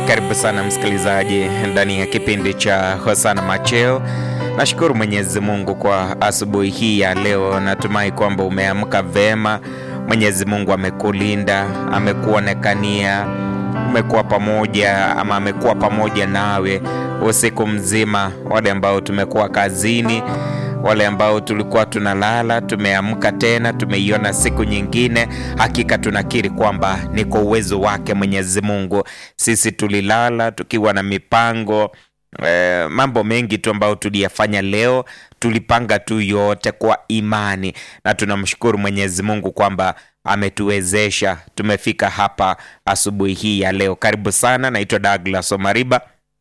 Karibu sana msikilizaji ndani ya kipindi cha Hosana Macheo. Nashukuru Mwenyezi Mungu kwa asubuhi hii ya leo. Natumai kwamba umeamka vema. Mwenyezi Mungu amekulinda, amekuonekania, umekuwa pamoja ama amekuwa pamoja nawe usiku mzima. Wale ambao tumekuwa kazini, wale ambao tulikuwa tunalala, tumeamka tena, tumeiona siku nyingine. Hakika tunakiri kwamba ni kwa uwezo wake Mwenyezi Mungu. Sisi tulilala tukiwa na mipango eh, mambo mengi tu ambayo tuliyafanya leo, tulipanga tu yote kwa imani, na tunamshukuru Mwenyezi Mungu kwamba ametuwezesha tumefika hapa asubuhi hii ya leo. Karibu sana, naitwa Douglas Omariba.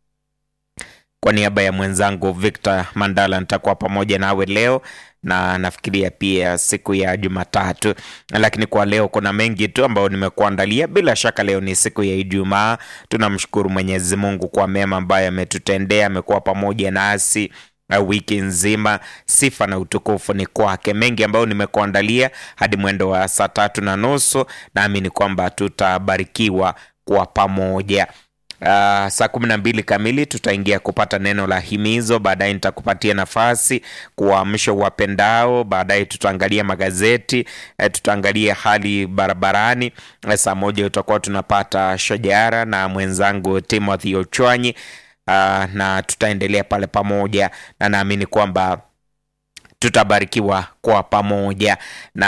Kwa niaba ya mwenzangu Victor Mandala nitakuwa pamoja nawe leo na nafikiria pia siku ya Jumatatu, lakini kwa leo kuna mengi tu ambayo nimekuandalia. Bila shaka leo ni siku ya Ijumaa. Tunamshukuru Mwenyezi Mungu kwa mema ambayo ametutendea, amekuwa pamoja nasi uh, wiki nzima. Sifa na utukufu ni kwake. Mengi ambayo nimekuandalia hadi mwendo wa saa tatu na nusu, naamini kwamba tutabarikiwa kwa pamoja. Uh, saa kumi na mbili kamili tutaingia kupata neno la himizo. Baadaye nitakupatia nafasi kuwaamsha wapendao. Baadaye tutaangalia magazeti eh, tutaangalia hali barabarani. Eh, saa moja tutakuwa tunapata shajara na mwenzangu Timothy Ochwanyi. Uh, na tutaendelea pale pamoja, na naamini kwamba tutabarikiwa kwa pamoja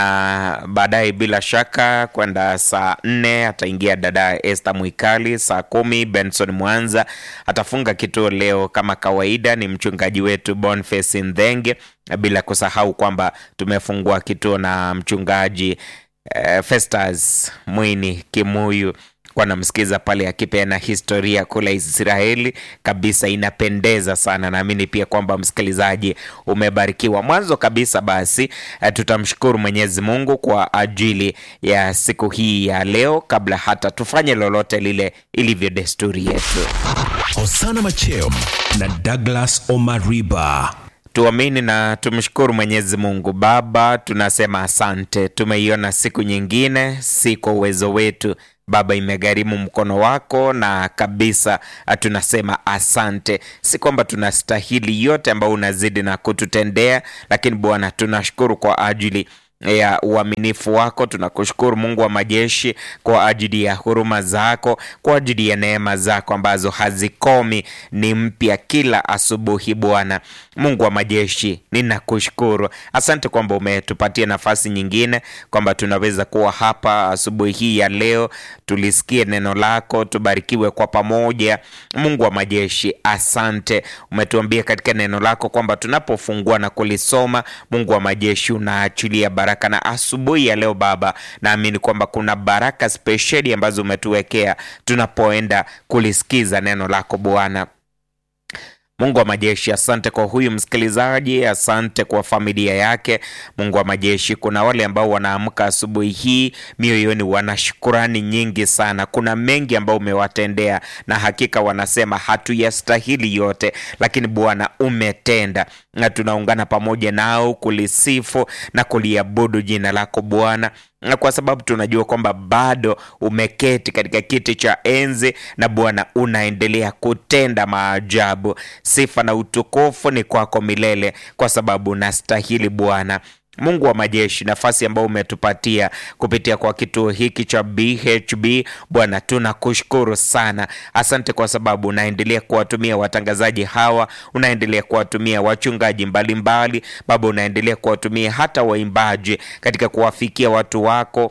na baadaye, bila shaka kwenda saa nne ataingia dada Esther Mwikali. Saa kumi Benson Mwanza atafunga kituo leo kama kawaida, ni mchungaji wetu Boniface Ndhenge, bila kusahau kwamba tumefungua kituo na mchungaji eh, Festus Mwini Kimuyu kwa namsikiza pale akipeana historia kule Israeli kabisa, inapendeza sana. Naamini pia kwamba msikilizaji umebarikiwa. Mwanzo kabisa basi, eh, tutamshukuru Mwenyezi Mungu kwa ajili ya siku hii ya leo, kabla hata tufanye lolote lile ilivyo desturi yetu. Hosana Macheo na Douglas Omariba. Tuamini na tumshukuru Mwenyezi Mungu. Baba, tunasema asante, tumeiona siku nyingine, si kwa uwezo wetu Baba, imegharimu mkono wako na kabisa tunasema asante. Si kwamba tunastahili yote ambayo unazidi na kututendea, lakini Bwana tunashukuru kwa ajili ya uaminifu wako. Tunakushukuru Mungu wa majeshi kwa ajili ya huruma zako, kwa ajili ya neema zako ambazo hazikomi, ni mpya kila asubuhi. Bwana Mungu wa majeshi, ninakushukuru. Asante kwamba umetupatia nafasi nyingine, kwamba tunaweza kuwa hapa asubuhi hii ya leo, tulisikie neno lako, tubarikiwe kwa pamoja. Mungu wa majeshi, asante. Umetuambia katika neno lako kwamba tunapofungua na kulisoma, Mungu wa majeshi, unaachilia baraka na asubuhi ya leo Baba, naamini kwamba kuna baraka spesheli ambazo umetuwekea tunapoenda kulisikiza neno lako Bwana Mungu wa majeshi, asante kwa huyu msikilizaji, asante kwa familia yake. Mungu wa majeshi, kuna wale ambao wanaamka asubuhi hii mioyoni wana shukurani nyingi sana. Kuna mengi ambao umewatendea na hakika wanasema hatuyastahili yote, lakini Bwana umetenda, na tunaungana pamoja nao kulisifu na kuliabudu jina lako Bwana na kwa sababu tunajua kwamba bado umeketi katika kiti cha enzi na Bwana unaendelea kutenda maajabu. Sifa na utukufu ni kwako milele, kwa sababu unastahili Bwana Mungu wa majeshi, nafasi ambayo umetupatia kupitia kwa kituo hiki cha BHB Bwana, tunakushukuru sana. Asante kwa sababu unaendelea kuwatumia watangazaji hawa, unaendelea kuwatumia wachungaji mbalimbali Baba, unaendelea kuwatumia hata waimbaji katika kuwafikia watu wako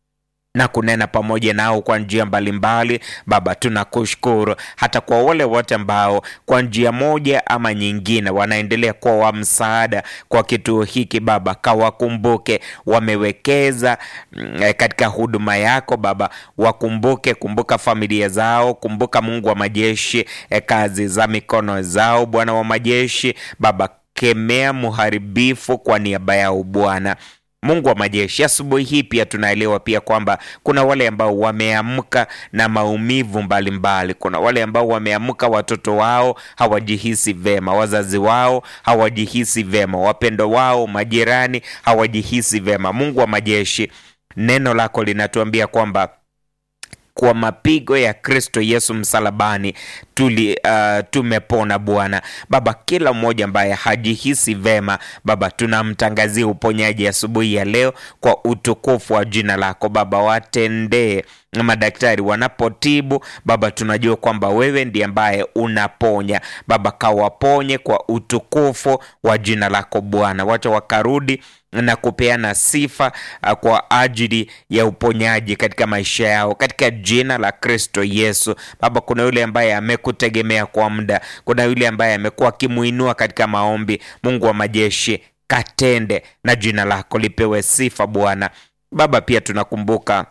na kunena pamoja nao kwa njia mbalimbali. Baba, tunakushukuru hata kwa wale wote ambao kwa njia moja ama nyingine wanaendelea kuwa wa msaada kwa kituo hiki Baba, kawakumbuke, wamewekeza mm, katika huduma yako Baba, wakumbuke, kumbuka familia zao, kumbuka Mungu wa majeshi, eh, kazi za mikono zao, Bwana wa majeshi Baba, kemea muharibifu kwa niaba yao Bwana Mungu wa majeshi, asubuhi hii pia tunaelewa pia kwamba kuna wale ambao wameamka na maumivu mbalimbali mbali. Kuna wale ambao wameamka watoto wao hawajihisi vema, wazazi wao hawajihisi vema, wapendo wao, majirani hawajihisi vema. Mungu wa majeshi, neno lako linatuambia kwamba kwa mapigo ya Kristo Yesu msalabani tuli uh, tumepona Bwana. Baba, kila mmoja ambaye hajihisi vema Baba, tunamtangazia uponyaji asubuhi ya leo kwa utukufu wa jina lako Baba, watendee madaktari wanapotibu Baba, tunajua kwamba wewe ndiye ambaye unaponya Baba, kawaponye kwa utukufu wa jina lako Bwana, wacha wakarudi na kupeana sifa uh, kwa ajili ya uponyaji katika maisha yao katika jina la Kristo Yesu. Baba, kuna yule ambaye amekutegemea kwa muda, kuna yule ambaye amekuwa akimuinua katika maombi. Mungu wa majeshi, katende na jina lako lipewe sifa Bwana. Baba, pia tunakumbuka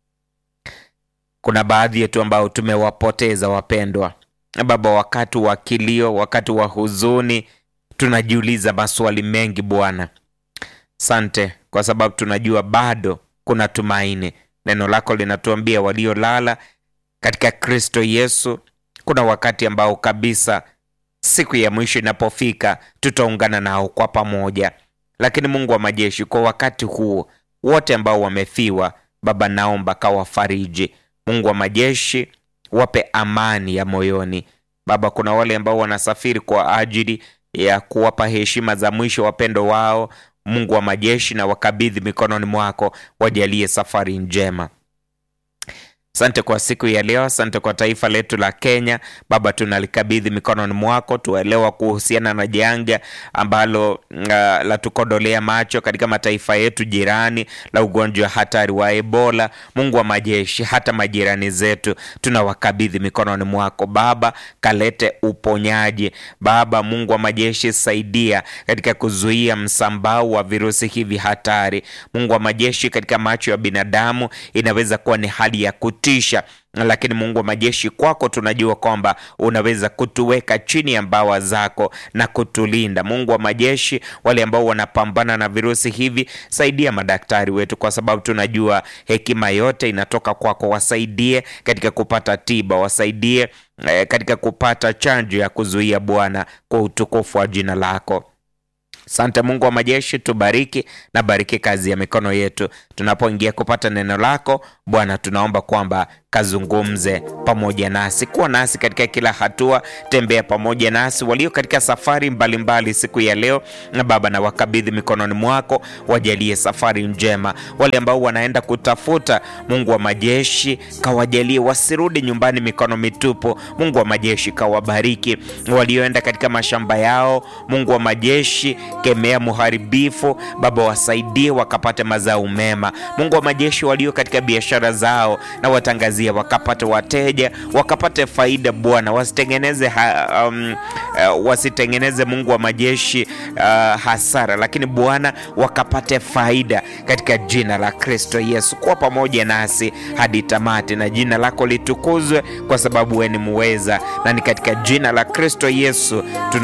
kuna baadhi yetu ambao tumewapoteza wapendwa Baba, wakati wa kilio, wakati wa huzuni, tunajiuliza maswali mengi Bwana. Sante kwa sababu tunajua bado kuna tumaini. Neno lako linatuambia waliolala katika Kristo Yesu, kuna wakati ambao kabisa siku ya mwisho inapofika tutaungana nao kwa pamoja. Lakini Mungu wa majeshi, kwa wakati huo wote ambao wamefiwa, Baba, naomba kawafariji. Mungu wa majeshi, wape amani ya moyoni. Baba, kuna wale ambao wanasafiri kwa ajili ya kuwapa heshima za mwisho wapendo wao Mungu wa majeshi, na wakabidhi mikononi mwako, wajalie safari njema. Asante kwa siku ya leo, asante kwa taifa letu la Kenya. Baba, tunalikabidhi mikononi mwako, tuelewa kuhusiana na janga ambalo uh, la tukodolea macho katika mataifa yetu jirani la ugonjwa hatari wa Ebola. Mungu wa majeshi, hata majirani zetu tunawakabidhi mikononi mwako Baba, kalete uponyaji Baba. Mungu wa majeshi, saidia katika kuzuia msambao wa virusi hivi hatari. Mungu wa majeshi, katika macho ya binadamu inaweza kuwa ni hali ya tisha lakini Mungu wa majeshi, kwako tunajua kwamba unaweza kutuweka chini ya mbawa zako na kutulinda. Mungu wa majeshi, wale ambao wanapambana na virusi hivi, saidia madaktari wetu, kwa sababu tunajua hekima yote inatoka kwako. Wasaidie katika kupata tiba, wasaidie eh, katika kupata chanjo ya kuzuia Bwana, kwa utukufu wa jina lako. Sante Mungu wa majeshi, tubariki na bariki kazi ya mikono yetu tunapoingia kupata neno lako Bwana. Tunaomba kwamba kazungumze pamoja nasi, kuwa nasi katika kila hatua, tembea pamoja nasi. Walio katika safari mbalimbali mbali siku ya leo, na Baba, na wakabidhi mikononi mwako, wajalie safari njema. Wale ambao wanaenda kutafuta, Mungu wa majeshi, kawajalie wasirudi nyumbani mikono mitupu. Mungu wa majeshi, kawabariki. Walioenda katika mashamba yao, Mungu wa majeshi, kemea muharibifu Baba, wasaidie wakapate mazao mema. Mungu wa majeshi, walio katika biashara zao na watangazia wakapate wateja wakapate faida Bwana, wasitengeneze ha, um, uh, wasitengeneze Mungu wa majeshi uh, hasara, lakini Bwana wakapate faida katika jina la Kristo Yesu. Kuwa pamoja nasi hadi tamati, na jina lako litukuzwe, kwa sababu wewe ni muweza, na ni katika jina la Kristo Yesu tuna